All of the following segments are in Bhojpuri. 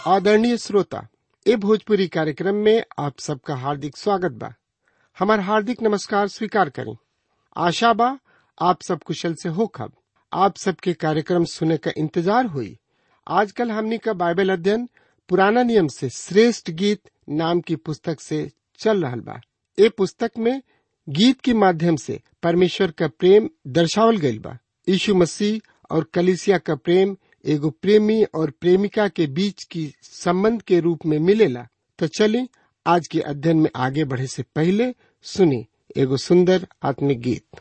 आदरणीय श्रोता ए भोजपुरी कार्यक्रम में आप सबका हार्दिक स्वागत बा हमार हार्दिक नमस्कार स्वीकार करें आशा बा आप सब कुशल से हो खब आप सबके कार्यक्रम सुने का इंतजार हुई आजकल हमनी का बाइबल अध्ययन पुराना नियम से श्रेष्ठ गीत नाम की पुस्तक से चल रहल बा ए पुस्तक में गीत के माध्यम से परमेश्वर का प्रेम दर्शावल गईल बा यीशु मसीह और कलिसिया का प्रेम एगो प्रेमी और प्रेमिका के बीच की संबंध के रूप में मिलेला तो चलिए आज के अध्ययन में आगे बढ़े से पहले सुनी एगो सुंदर आत्मिक गीत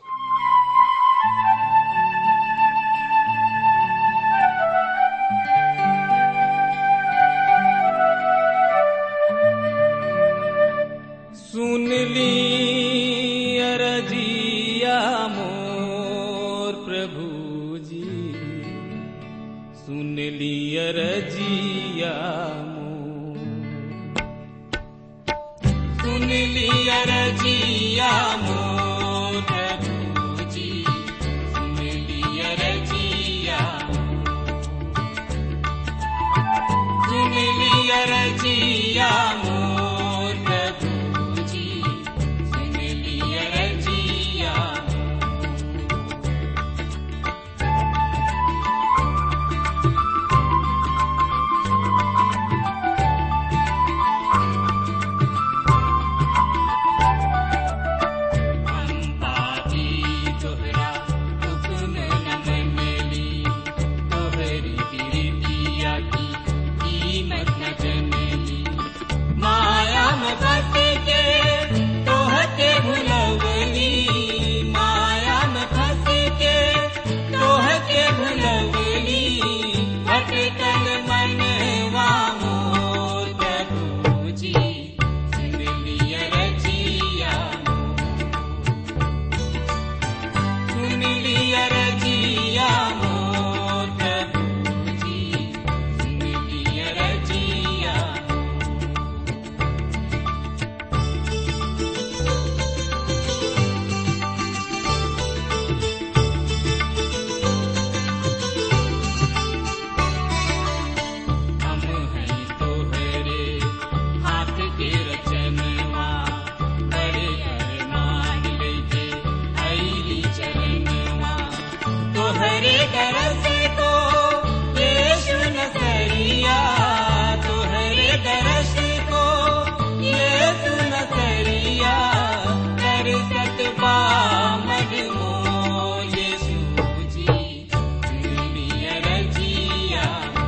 सुन ली अरजिया मोर प्रभु जी सुन ली अरजिया मोर सुन ली अरजिया मोर प्रभु जी सुन ली अरजिया सुन ली अरजिया मोर प्रभु जी सुन ली अरजिया हम पापी तोहरा हुक्म न मनली तोहरी प्रीतिया की कीमत न जनली माया में फंस के तोहके भुलवली माया में फंस के तोहके भुलवली भटकल मनवा मोर प्रभु जी सुन लिया रजिया सुन लिया रजिया मोर प्रभु जी सुन लिया रजिया हम हैं तोहरे हाथ के रचनवा बड़े अरमान लेके आईली चरणवा तोहरे दरस को यीशु नसरिया तोहरे दरस को यीशु नसरिया कर सकबा मजमो यीशु जी दुनिया रजिया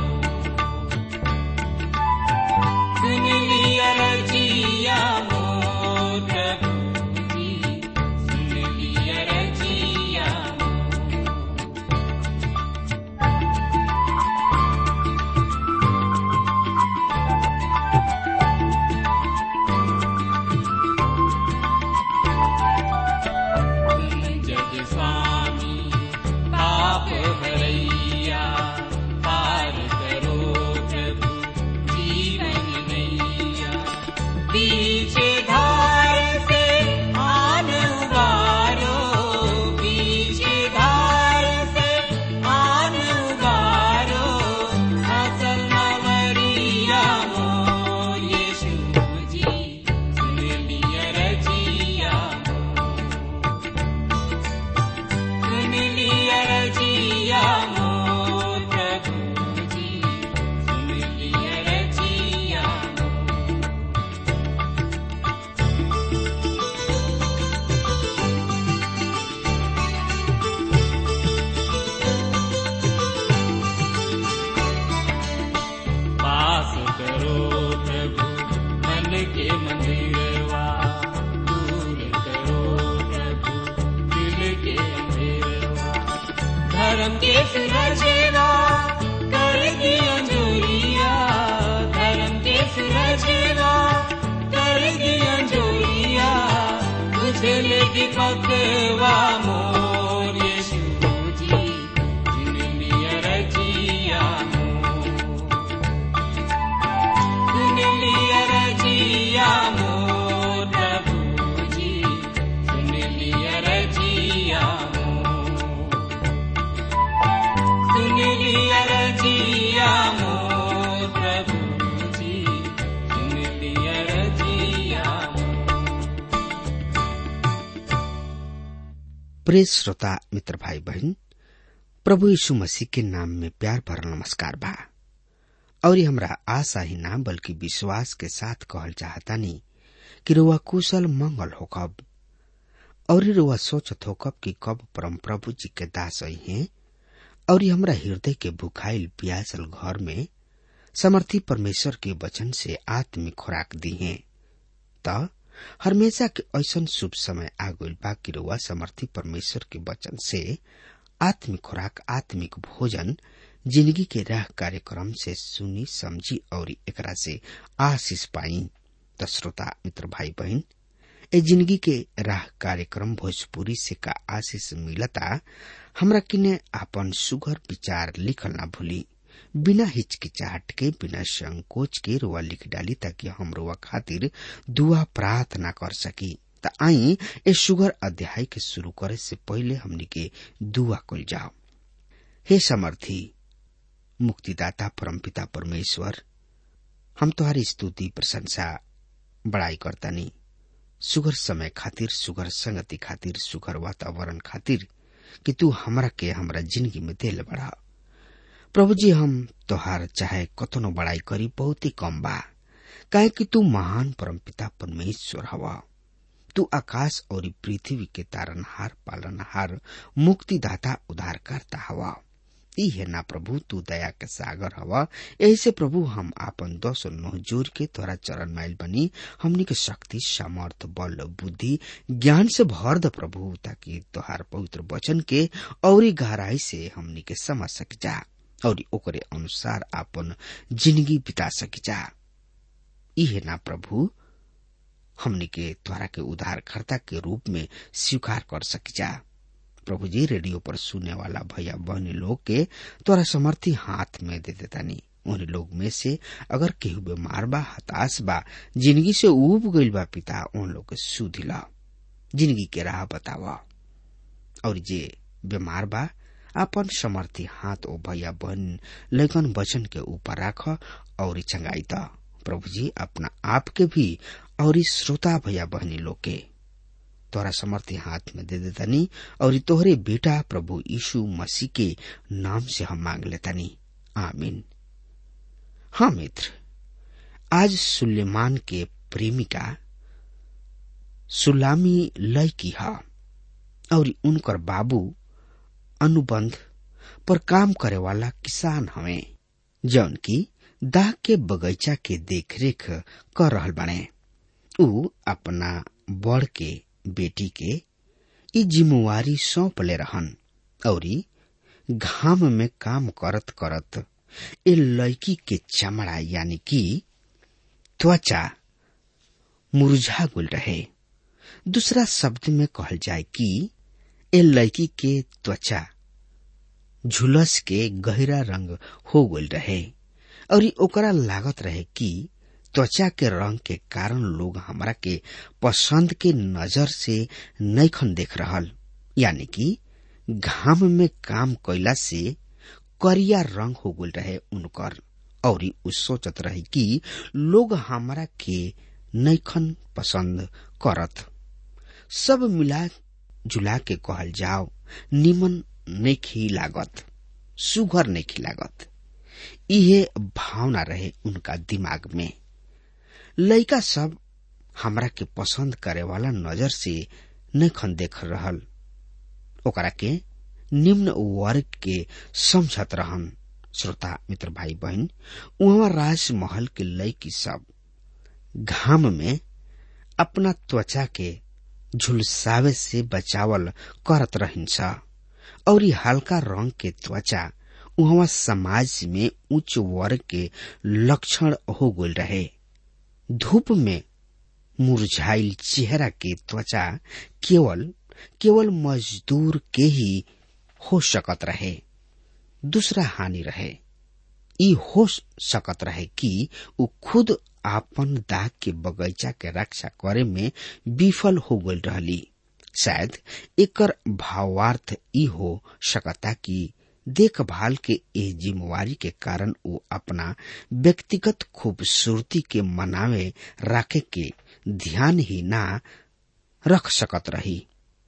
सुन लिया रजिया मोर प्रभु जी सुन लिया रजिया जग स्वामी पाप भरैया पार करो प्रभु जीवन नैया पीछे धार से आन उबारो पीछे धार से आन उबारो असल मवरिया मोर यीशु जी सुन लिया रजिया सुन लिया रजिया मोर प्रभु जी सुन लिया रजिया पास करो प्रभु मन के मंदिरवा दूर करो प्रभु दिल के अंधेरवा धर्म के सुरजेवा कर दिया जोरिया धर्म के सुरजेवा कर दिया जोरिया तुझे लेके पकवा मोर यीशु जी जिन लिया रजिया मोर सुन लिया रजिया मोर प्रभु जी सुन लिया रजिया मोर सुन लिया रजिया मोर प्रभु प्रिय श्रोता मित्र भाई बहन प्रभु यीशु मसीह के नाम में प्यार भरल नमस्कार बा और ये हमरा आशा ही ना बल्कि विश्वास के साथ कहल चाहतानी कि रुआ कुशल मंगल होकब और रुआ सोचत होकब कि कब परम प्रभु जी के दास आई हैं और ये हमरा हृदय के भुखाइल प्यासल घर में समर्थी परमेश्वर के वचन से आत्मिक खुराक दी हैं त हमेशा के ऐसन शुभ समय आ गइल बा कि रुआ समर्थी परमेश्वर के वचन से आत्मिक खुराक आत्मिक भोजन जिंदगी के राह कार्यक्रम से सुनी समझी और एकरा से आशीष पाई त श्रोता मित्र भाई बहन ए जिंदगी के राह कार्यक्रम भोजपुरी से का आशीष मिलता हमरा किने आपन सुगर विचार लिखल ना भूली बिना हिचकिचाहट के बिना संकोच के रुआ लिख डाली ताकि हम रुआ खातिर दुआ प्रार्थना कर सकी त आई ए सुगर अध्याय के शुरू करे से पहले हमनी के दुआ कल जाओ हे समर्थी मुक्तिदाता परमपिता परमेश्वर हम तुम्हारी स्तुति प्रशंसा बड़ाई करतानी सुगर समय खातिर सुगर संगति खातिर सुगर वातावरण खातिर कि तू हमरा के हमरा जिंदगी में दिल बढ़ा प्रभु जी हम तोहार चाहे कतनो बड़ाई करी बहुत ही कम बा काहे कि तू महान परमपिता परमेश्वर हवा तू आकाश और पृथ्वी के तारनहार पालनहार मुक्तिदाता उद्धारकर्ता हवा ई है ना प्रभु तू दया के सागर हवा यही से प्रभु हम आपन दस नोह जोर के तोरा चरण माइल बनी हमनी के शक्ति सामर्थ बल बुद्धि ज्ञान से भर द प्रभु ताकि तोहार पवित्र वचन के और गहराई से हमनी के समझ सक जा और ओकरे अनुसार आपन जिंदगी बिता सक जा ई है ना प्रभु हमनी के द्वारा के उद्धारकर्ता के रूप में स्वीकार कर सक जा प्रभु जी रेडियो पर सुनने वाला भैया बहनी लोग के तोरा समर्थी हाथ में दे देतानी उन लोग में से अगर केहू बीमार बा हताश बा जिंदगी से उब गईल बा पिता उन लोग के सुधिला जिंदगी के राह बतावा और जे बीमार बा अपन समर्थी हाथ ओ भैया बहन लेकिन वचन के ऊपर राख और चंगाई द प्रभु जी अपना आप के भी और श्रोता भैया बहनी लोग के तोरा समर्थी हाथ में दे देतानी और तोहरे बेटा प्रभु यीशु मसीह के नाम से हम मांग लेतानी आमीन हाँ मित्र आज सुलेमान के प्रेमिका सुलामी लय की हा और उनकर बाबू अनुबंध पर काम करे वाला किसान हवे जौन की दाह के बगीचा के देखरेख कर रहल बने उ अपना बड़ के बेटी के ई जिम्मेवारी सौंप ले रहन और घाम में काम करत करत ए लड़की के चमड़ा यानी कि त्वचा मुरझा गुल रहे दूसरा शब्द में कहल जाए कि ए लड़की के त्वचा झुलस के गहरा रंग हो गल रहे और ओकरा लागत रहे कि त्वचा के रंग के कारण लोग हमरा के पसंद के नजर से नैखन देख रहल यानी कि घाम में काम कैला से करिया रंग हो गल रहे उनकर और उ सोचत रहे कि लोग हमरा के नैखन पसंद करत सब मिला जुला के कहल जाओ निमन नहीं लागत सुघर नहीं लागत इहे भावना रहे उनका दिमाग में लड़का सब हमरा के पसंद करे वाला नजर से नखन देख रहल ओकरा के निम्न वर्ग के समझत रहन श्रोता मित्र भाई बहन वहाँ राजमहल के लड़की सब घाम में अपना त्वचा के झुलसावे से बचावल करत रहिन्छ और हल्का रंग के त्वचा वहाँ समाज में उच्च वर्ग के लक्षण हो गल रहे धूप में मुरझाइल चेहरा के त्वचा केवल केवल मजदूर के ही हो सकत रहे दूसरा हानि रहे ई हो सकत रहे कि उ खुद आपन दाग के बगीचा के रक्षा करे में विफल हो गल रहली शायद एकर भावार्थ ई हो सकता कि देखभाल के ए जिम्मेवारी के कारण वो अपना व्यक्तिगत खूबसूरती के मनावे राखे के ध्यान ही ना रख सकत रही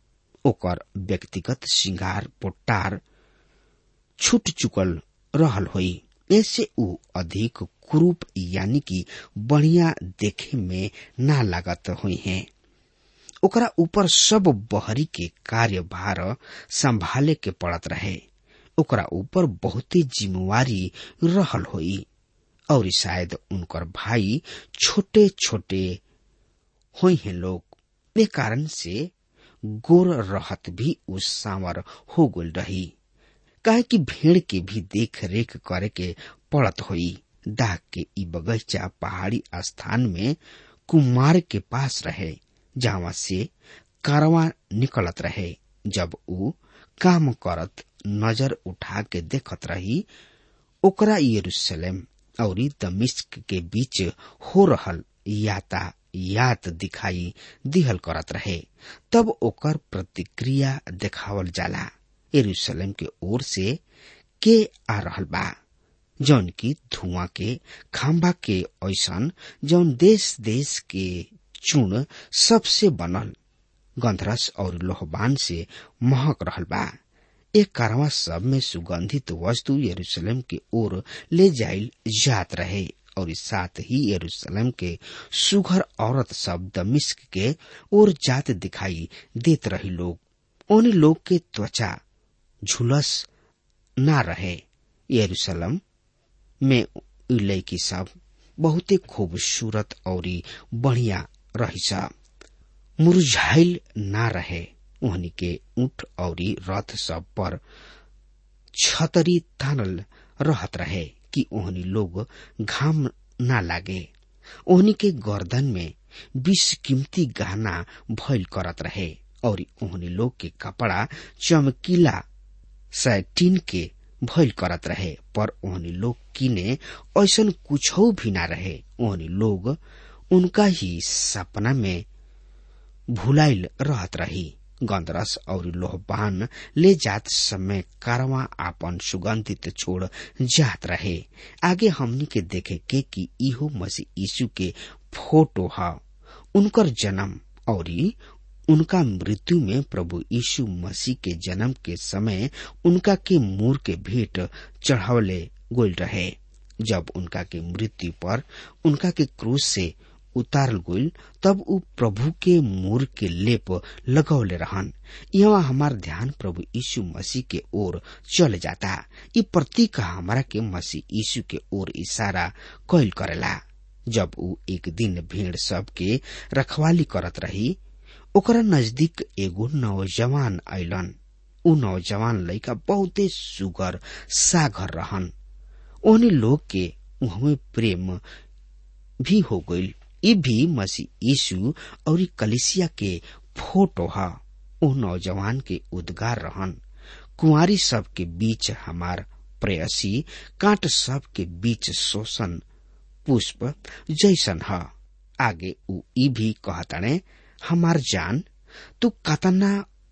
ओकर व्यक्तिगत श्रृंगार पोटार छूट चुकल रहल होई ऐसे ऊ अधिक क्रूप यानी कि बढ़िया देखे में ना लागत हुई हैं ओकरा ऊपर सब बहरी के कार्यभार संभाले के पड़त रहे ओकरा ऊपर बहुते जिम्मेवारी रहल होई और शायद उनकर भाई छोटे छोटे हुई हैं लोग ए कारण से गोर रहत भी उस सांवर हो गल रही काहे कि भेड़ के भी देख रेख करे के पड़त होई दाग के ई बगीचा पहाड़ी स्थान में कुमार के पास रहे जहाँ से कारवा निकलत रहे जब ऊ काम करत नजर उठा के देखत रही ओकरा यरूशलेम और दमिश्क के बीच हो रहल याता यात दिखाई दिहल करत रहे तब ओकर प्रतिक्रिया देखावल जाला यरूशलेम के ओर से के आ रहल बा जौन की धुआं के खाम्बा के ऐसन जौन देश देश के चूर्ण सबसे बनल गंधरस और लोहबान से महक रहल बा एक कारवा सब में सुगंधित वस्तु यरूशलेम के ओर ले जाइल जात रहे और साथ ही यरूशलेम के सुघर औरत सब दमिश्क के ओर जात दिखाई देत रही लोग उन लोग के त्वचा झुलस ना रहे यरूशलेम में लड़की सब बहुते खूबसूरत और बढ़िया रही सब मुरझाइल ना रहे उहनी के ऊंट और रथ सब पर छतरी तानल रहत रहे कि ओहनी लोग घाम ना लागे ओहनी के गर्दन में बीस कीमती गहना भइल करत रहे और ओहनी लोग के कपड़ा चमकीला सैटीन के भइल करत रहे पर ओहनी लोग किने ऐसन कुछ भी ना रहे ओहनी लोग उनका ही सपना में भुलाइल रहत रही गंदरस और लोहबान ले जात समय कारवा आपन सुगंधित छोड़ जात रहे आगे हमनी के देखे के कि इहो मसीह यीशु के फोटो ह उनकर जन्म और उनका मृत्यु में प्रभु यीशु मसीह के जन्म के समय उनका के मूर के भेंट चढ़ावले गोल रहे जब उनका के मृत्यु पर उनका के क्रूज से उतारल गईल तब उ प्रभु के मूर के लेप लगौले रहन यहाँ हमार ध्यान प्रभु यीशु मसीह के ओर चल जाता ये प्रतीक हमारा के मसीह यीशु के ओर इशारा कैल करेला जब उ एक दिन भीड़ सब के रखवाली करत रही ओकरा नजदीक एगो नौजवान अलन उ नौजवान लड़का बहुते सुगर सागर रहन ओहनी लोग के उहमे प्रेम भी हो गईल ये भी मसीह यीशु और कलिसिया के फोटो है ओ नौजवान के उद्गार रहन कुंवारी सब के बीच हमार प्रेयसी कांट सब के बीच शोषण पुष्प जैसन है आगे उ ई भी कहताने हमार जान तू कतना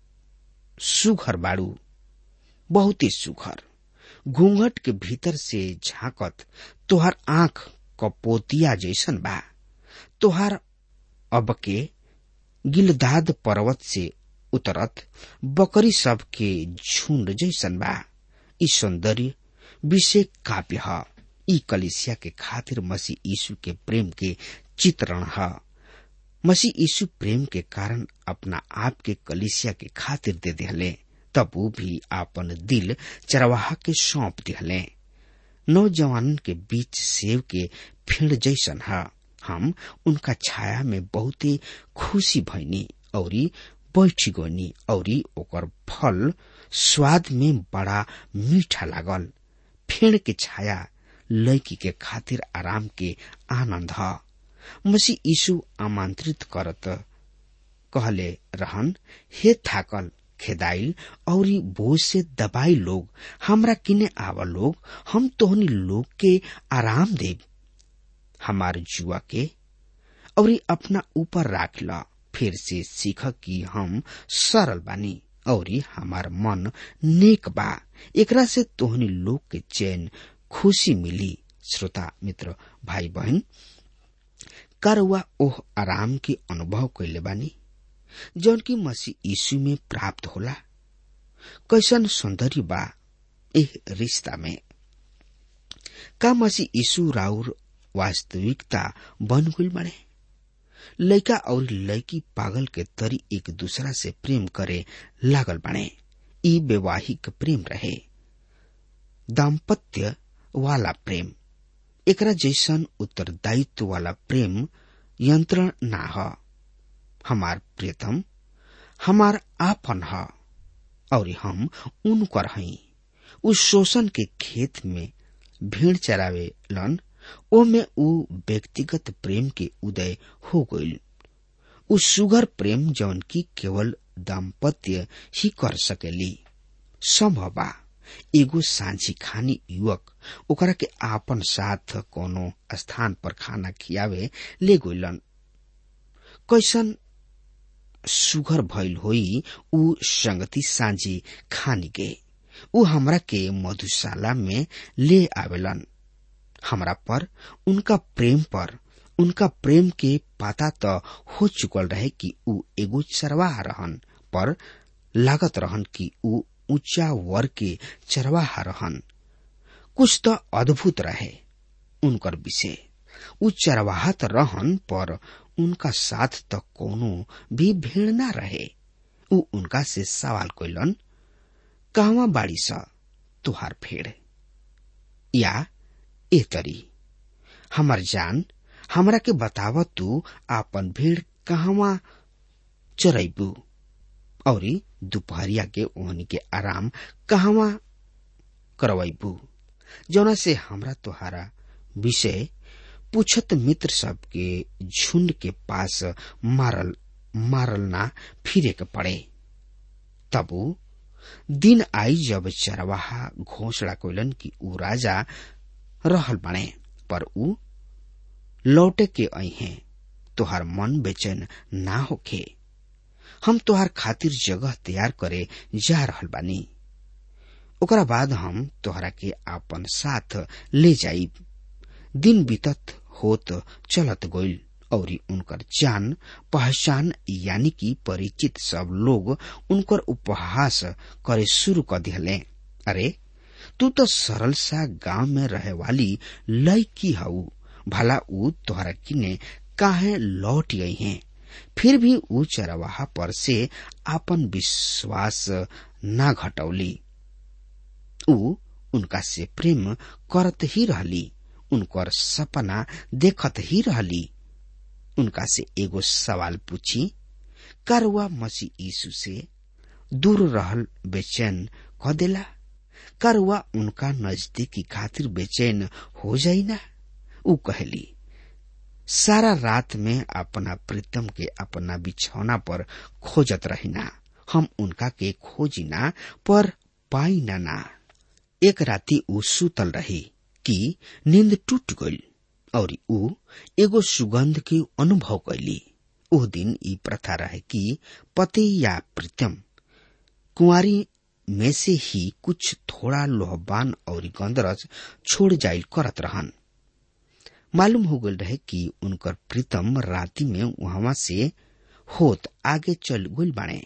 सुघर बाड़ू बहुत ही सुघर घूंघट के भीतर से झांकत तोहर आंख कपोतिया जैसन बा तोहार अब के गिलदाद पर्वत से उतरत बकरी सब के झुंड जैसन बा ई सौंदर्य विषय काव्य ह ई कलिसिया के खातिर मसीह यीशु के प्रेम के चित्रण है मसीह यीशु प्रेम के कारण अपना आप के कलिसिया के खातिर दे दिले तब वो भी आपन दिल चरवाहा के सौंप दिले नौजवान के बीच सेव के फेड़ जैसन है हम उनका छाया में बहुते खुशी भैनी और बैठी गनी और ओकर फल स्वाद में बड़ा मीठा लागल फेड़ के छाया लड़की के खातिर आराम के आनंद है मसीह यीशु आमंत्रित करत कहले रहन हे थाकल खेदाइल और बोझ से दबाई लोग हमरा किने आवा लोग हम तोहनी लोग के आराम देव हमार जुआ के और अपना ऊपर राख ला फिर से सीख कि हम सरल बानी और हमार मन नेक बा एकरा से तोहनी लोग के चैन खुशी मिली श्रोता मित्र भाई बहन करवा ओह आराम के अनुभव कैले बानी जौन की मसीह यीशु में प्राप्त होला कैसन सौंदर्य बा एह रिश्ता में का मसीह यीशु राउर वास्तविकता बन गई बने लड़का और लड़की पागल के तरी एक दूसरा से प्रेम करे लागल बने ई वैवाहिक प्रेम रहे दाम्पत्य वाला प्रेम एकरा जैसन उत्तरदायित्व वाला प्रेम यंत्रण ना ह हमार प्रियतम हमार आपन ह और हम उनकर हई उस शोषण के खेत में भीड़ चरावे लन ओमे उ व्यक्तिगत प्रेम के उदय हो गईल उ सुगर प्रेम जौन की केवल दाम्पत्य ही कर सकेली संभव बा एगो सांझी खानी युवक ओकरा के आपन साथ कोनो स्थान पर खाना खियावे ले गइलन कैसन सुगर भइल होई उ संगति सांझी खानी के उ हमरा के मधुशाला में ले आवेलन हमरा पर उनका प्रेम पर उनका प्रेम के पता त हो चुकल रहे कि उ एगो चरवाहा रहन पर लागत रहन कि उ ऊंचा वर्ग के चरवाहा रहन कुछ तो अद्भुत रहे उनकर विषय उ चरवाहा त रहन पर उनका साथ त कोनो भी भीड़ ना रहे उ उनका से सवाल कैलन कहवा बाड़ी स तुहार भेड़ या ए तरी हमर जान हमरा के बताव तू आपन भीड़ कहवा चरैबू और दोपहरिया के ओहनी के आराम कहवा करवैबू जौना से हमरा तुहारा विषय पूछत मित्र सब के झुंड के पास मारल मारल ना फिरे के पड़े तबु दिन आई जब चरवाहा घोषणा कोइलन कि ऊ राजा रहल बने पर ऊ लौटे के आई हैं तोहार मन बेचैन ना होखे हम तोहार खातिर जगह तैयार करे जा रहल बानी ओकरा बाद हम तोहरा के आपन साथ ले जाइब दिन बीतत होत चलत गइल और उनकर जान पहचान यानी कि परिचित सब लोग उनकर उपहास करे शुरू कर दिहले अरे तू तो सरल सा गांव में रहे वाली लड़की हऊ भला ऊ तोहरा किने काहे लौट गई हैं फिर भी ऊ चरवाहा पर से आपन विश्वास ना घटौली ऊ उनका से प्रेम करत ही रहली उनकर सपना देखत ही रहली उनका से एगो सवाल पूछी करवा मसीह यीशु से दूर रहल बेचैन क देला करवा उनका नजदीकी खातिर बेचैन हो जाई ना ऊ कहली सारा रात में अपना प्रीतम के अपना बिछौना पर खोजत रहिना हम उनका के खोजिना पर पाई ना ना एक राती ऊ सुतल रही कि नींद टूट गई और ऊ एगो सुगंध के अनुभव कैली ओह दिन ई प्रथा रहे कि पति या प्रीतम कुंवारी में से ही कुछ थोड़ा लोहबान और गंदरस छोड़ जाइल करत रहन मालूम हो गल रहे कि उनकर प्रीतम राति में वहां से होत आगे चल गई बाणे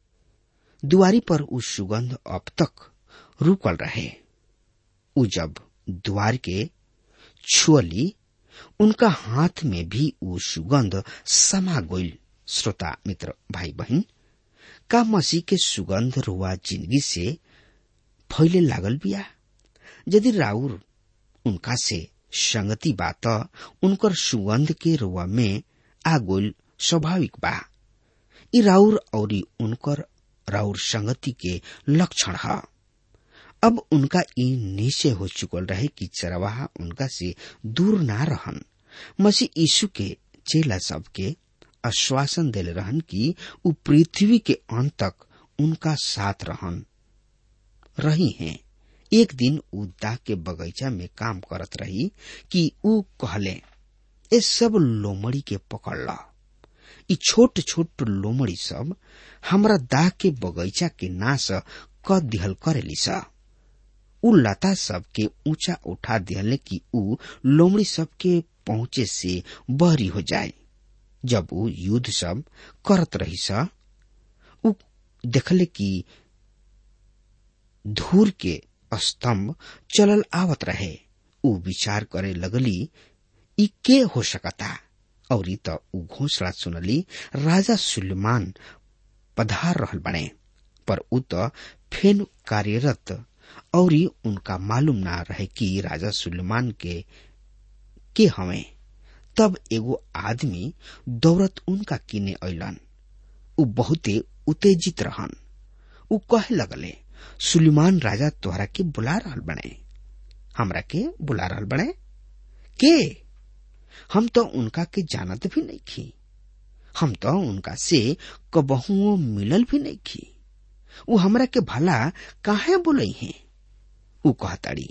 दुआरी पर उ सुगंध अब तक रुकल रहे उ जब द्वार के छुअली उनका हाथ में भी उ सुगंध समा गईल श्रोता मित्र भाई बहन का मसीह के सुगंध रुआ जिंदगी से फैले लागल बिया यदि राउर उनका से संगति बा त उनकर सुगंध के रुआ में आ गईल स्वाभाविक बा ई राउर और उनकर राउर संगति के लक्षण है अब उनका ई निश्चय हो चुकल रहे कि चरवाहा उनका से दूर ना रहन मसीह यीशु के चेला सब के आश्वासन दिले रहन कि उ पृथ्वी के अंत तक उनका साथ रहन रही हैं एक दिन उ दाह के बगीचा में काम करत रही कि उ कहले ए सब लोमड़ी के पकड़ ला ई छोट छोट लोमड़ी सब हमरा दाह के बगीचा के नाश क दिहल करेली सा उ लता सब के ऊंचा उठा दिहले कि उ लोमड़ी सब के पहुंचे से बहरी हो जाए जब उ युद्ध सब करत रही सा देखले कि धूर के स्तंभ चलल आवत रहे ऊ विचार करे लगली ई के हो सकता और त ऊ घोषणा सुनली राजा सुलेमान पधार रहल बने पर ऊ त फेन कार्यरत और उनका मालूम ना रहे कि राजा सुलेमान के के हवे तब एगो आदमी दौड़त उनका किने अलन ऊ बहुते उत्तेजित रहन ऊ कहे लगले सुलेमान राजा तोहरा के बुला रहल बने हमरा के बुला रहल बने के हम तो उनका के जानत भी नहीं खी हम तो उनका से कबहुओ मिलल भी नहीं खी ऊ हमरा के भला काहे बोलई है ऊ कहताड़ी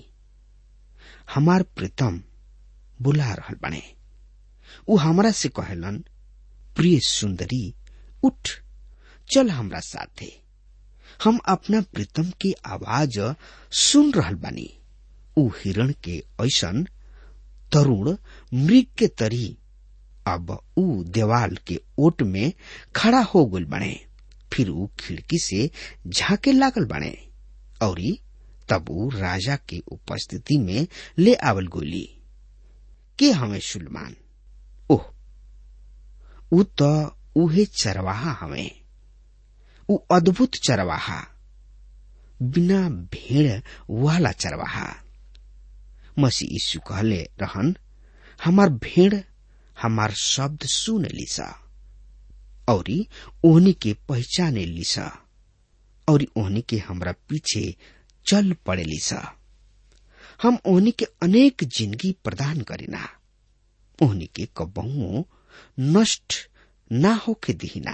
हमार प्रीतम बुला रहल बने ऊ हमरा से कहलन प्रिय सुंदरी उठ चल हमरा साथे हम अपना प्रीतम की आवाज सुन रहल बानी ऊ हिरण के ऐसन तरुण मृग के तरी अब ऊ देवाल के ओट में खड़ा हो गल बने फिर ऊ खिड़की से झाके लागल बने और तब ऊ राजा के उपस्थिति में ले आवल गोली के हमें सुलमान ओह ऊ तो उहे चरवाहा हमें ऊ अद्भुत चरवाहा बिना भेड़ वाला चरवाहा मसी यीशु कहले रहन हमार भेड़ हमार शब्द सुन लिसा और ओहनी के पहचाने लिसा और ओहनी के हमरा पीछे चल पड़े लिसा हम ओहनी के अनेक जिंदगी प्रदान करीना ओहनी के कबहुओ नष्ट ना होके दिहिना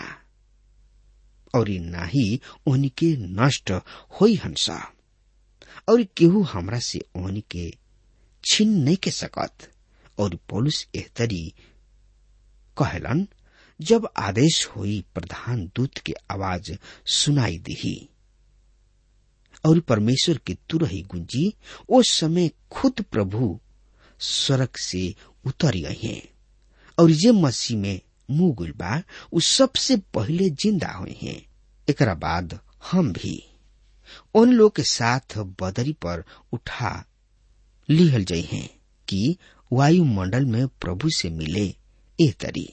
और ना ही ओहनी के नष्ट होई हंसा और केहू हमरा से ओहनी के छीन नहीं के सकत और पौलुस एहतरी कहलन जब आदेश हुई प्रधान दूत के आवाज सुनाई दिही और परमेश्वर के तुरही गुंजी उस समय खुद प्रभु स्वर्ग से उतर गए हैं और जे मसीह में मुंह गुल बा उ सबसे पहले जिंदा हुए हैं एकरा बाद हम भी उन लोग के साथ बदरी पर उठा लिहल जाइ हैं कि वायुमंडल में प्रभु से मिले ए तरी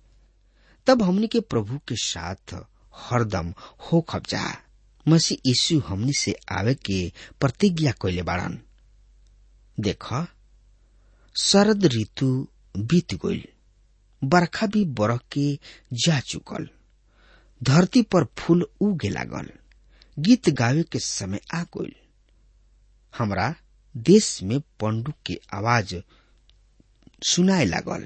तब हमनी के प्रभु के साथ हरदम हो खबजा मसीह यीशु हमनी से आवे के प्रतिज्ञा कैले बाड़न देख शरद ऋतु बीत गईल बरखा भी बरख के जा चुकल धरती पर फूल उगे लागल गीत गावे के समय आ गईल हमरा देश में पंडुक के आवाज सुनाए लागल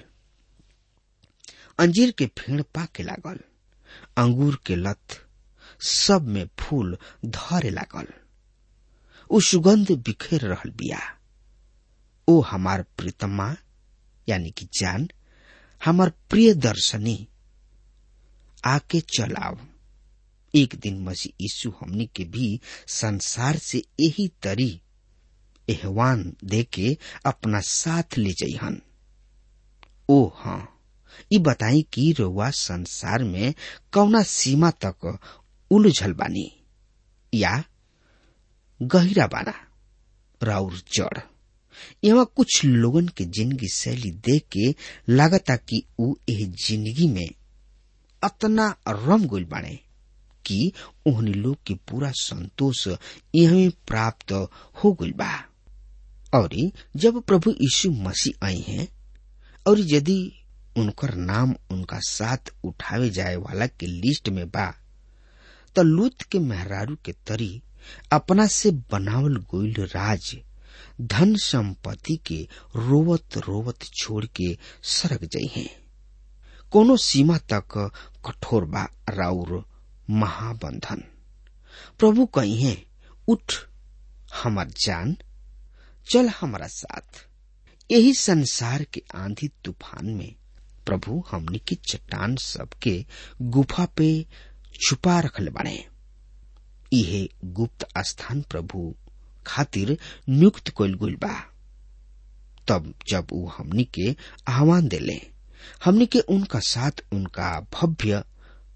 अंजीर के फेड़ पाके लागल अंगूर के लत सब में फूल धरे लागल उ सुगंध बिखेर रहल बिया ओ हमार प्रीतमा यानी कि जान हमार प्रिय दर्शनी आके चलाओ एक दिन मसीह यीशु हमनी के भी संसार से यही तरी एहवान दे के अपना साथ ले जइहन ओ हाँ ई बताई कि रोवा संसार में कौना सीमा तक उलझल बानी या गहिरा बाना राउर जड़ यहाँ कुछ लोगन के जिंदगी शैली देख के लागता कि ऊ एह जिंदगी में अतना रम गइल बाने कि ओहनी लोग के पूरा संतोष यही प्राप्त हो गइल बा और जब प्रभु यीशु मसीह आई हैं और यदि उनकर नाम उनका साथ उठावे जाए वाला के लिस्ट में बा त लूत के मेहरारू के तरी अपना से बनावल गोइल राज धन संपत्ति के रोवत रोवत छोड़ के सरक जाइ हैं कोनो सीमा तक कठोर बा राउर महाबंधन प्रभु कही है उठ हमार जान चल हमारा साथ यही संसार के आंधी तूफान में प्रभु हमनी के चट्टान सबके गुफा पे छुपा रखले बने इहे गुप्त स्थान प्रभु खातिर नियुक्त कइल गइल बा तब जब वो हमनी के आह्वान देले हमनी के उनका साथ उनका भव्य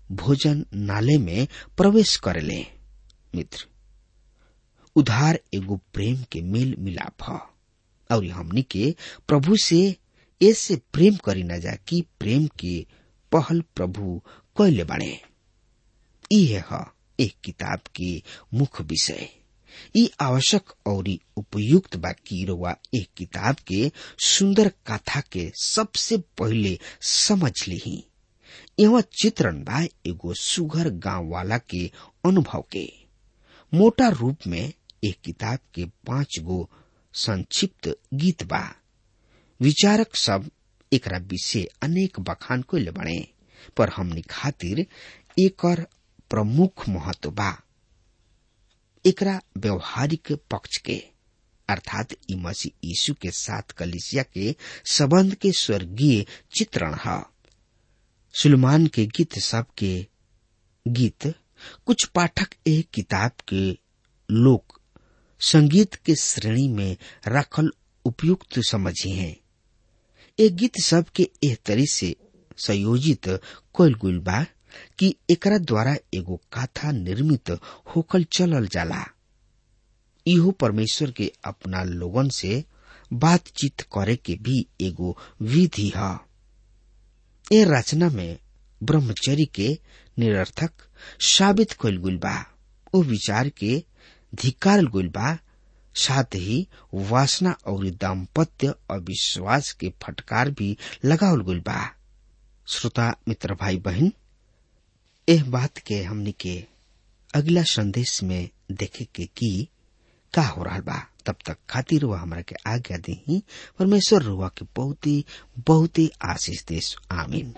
भोजन नाले में प्रवेश करेले मित्र उधार एगो प्रेम के मेल मिलाप ह और हमनी के प्रभु से ऐसे प्रेम करी न जा कि प्रेम के पहल प्रभु कैले बाड़े इहे ह एक किताब के मुख्य विषय ई आवश्यक और उपयुक्त बा कि रउआ एक किताब के सुंदर कथा के सबसे पहले समझ ली यहाँ चित्रण बा एगो सुघर गांव वाला के अनुभव के मोटा रूप में एक किताब के पांच गो संक्षिप्त गीत बा विचारक सब एकरा विषय अनेक बखान कोइले बने पर हमनी खातिर एकर प्रमुख महत्व बा एकरा व्यवहारिक पक्ष के अर्थात ई मसीह यीशु के साथ कलिसिया के संबंध के स्वर्गीय चित्रण है सुलेमान के गीत सब के गीत कुछ पाठक एक किताब के लोक संगीत के श्रेणी में रखल उपयुक्त समझी हैं एक गीत सब के एह तरी से संयोजित कोयल गुल बा कि एकरा द्वारा एगो कथा निर्मित होकल चलल जाला इहो परमेश्वर के अपना लोगन से बातचीत करे के भी एगो विधि है ए रचना में ब्रह्मचर्य के निरर्थक साबित कइल गुल बा ओ विचार के धिकार गुल बा साथ ही वासना और दाम्पत्य अविश्वास के फटकार भी लगावल गुल बा श्रोता मित्र भाई बहन एह बात के हमनी के अगला संदेश में देखे के की का हो रहा बा तब तक खातिर वह हमरा के आज्ञा दी परमेश्वर रुआ के बहुत ही बहुत ही आशीष देश आमीन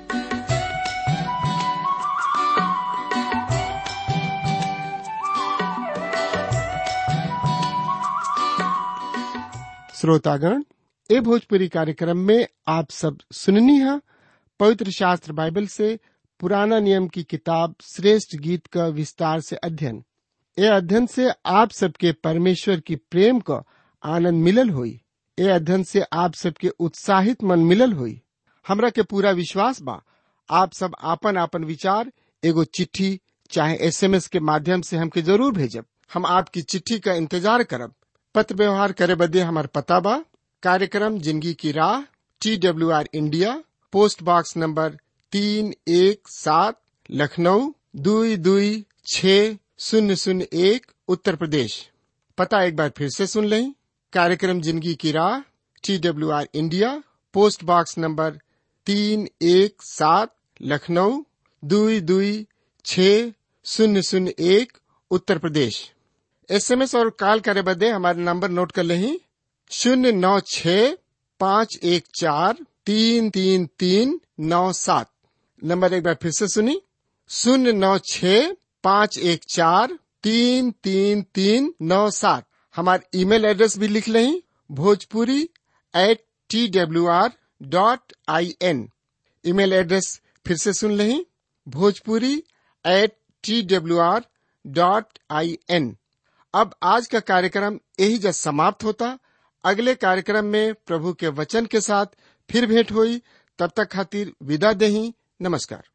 श्रोतागण ए भोजपुरी कार्यक्रम में आप सब सुननी है पवित्र शास्त्र बाइबल से पुराना नियम की किताब श्रेष्ठ गीत का विस्तार से अध्ययन ए अध्ययन से आप सबके परमेश्वर की प्रेम का आनंद मिलल हुई ए अध्ययन से आप सबके उत्साहित मन मिलल हुई हमरा के पूरा विश्वास बा आप सब आपन आपन विचार एगो चिट्ठी चाहे एसएमएस के माध्यम से हमके जरूर भेजब हम आपकी चिट्ठी का इंतजार करब पत्र व्यवहार करे बदे हमार पता बा कार्यक्रम जिंदगी की राह T W R India post box number तीन एक सात लखनऊ दुई दुई छ शून्य शून्य एक उत्तर प्रदेश पता एक बार फिर से सुन लें कार्यक्रम जिंदगी की राह T W R India post box number तीन एक सात लखनऊ दुई दुई छ शून्य शून्य एक उत्तर प्रदेश एसएमएस और कॉल करे बदे हमारे नंबर नोट कर लें शून्य नौ छ पाँच एक चार तीन तीन तीन नौ सात नंबर एक बार फिर से सुनी शून्य नौ छ पाँच एक चार तीन तीन तीन नौ सात हमारे ईमेल एड्रेस भी लिख लें Bhojpuri at T W R dot I N email address फिर से सुन लें Bhojpuri at T W R dot I N अब आज का कार्यक्रम यही जब समाप्त होता अगले कार्यक्रम में प्रभु के वचन के साथ फिर भेंट हुई तब तक खातिर विदा दही नमस्कार